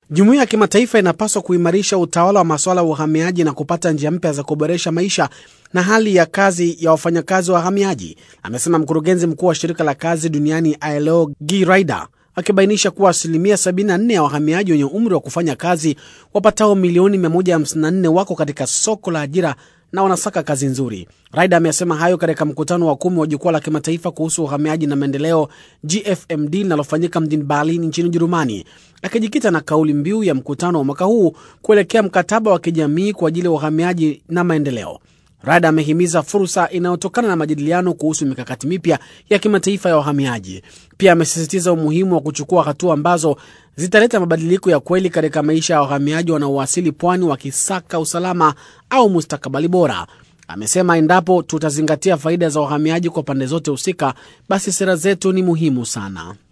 Jumuiya ya kimataifa inapaswa kuimarisha utawala wa masuala ya uhamiaji na kupata njia mpya za kuboresha maisha na hali ya kazi ya wafanyakazi wa wahamiaji, amesema mkurugenzi mkuu wa shirika la kazi duniani ILO Guy Ryder, akibainisha kuwa asilimia 74 ya wahamiaji wenye umri wa kufanya kazi wapatao milioni 154 wako katika soko la ajira na wanasaka kazi nzuri. Raida amesema hayo katika mkutano wa kumi wa jukwaa la kimataifa kuhusu uhamiaji na maendeleo GFMD linalofanyika mjini Berlin nchini Ujerumani, akijikita na kauli mbiu ya mkutano wa mwaka huu kuelekea mkataba wa kijamii kwa ajili ya uhamiaji na maendeleo. Rada amehimiza fursa inayotokana na majadiliano kuhusu mikakati mipya ya kimataifa ya wahamiaji. Pia amesisitiza umuhimu wa kuchukua hatua ambazo zitaleta mabadiliko ya kweli katika maisha ya wahamiaji wanaowasili pwani wakisaka usalama au mustakabali bora. Amesema endapo tutazingatia faida za wahamiaji kwa pande zote husika, basi sera zetu ni muhimu sana.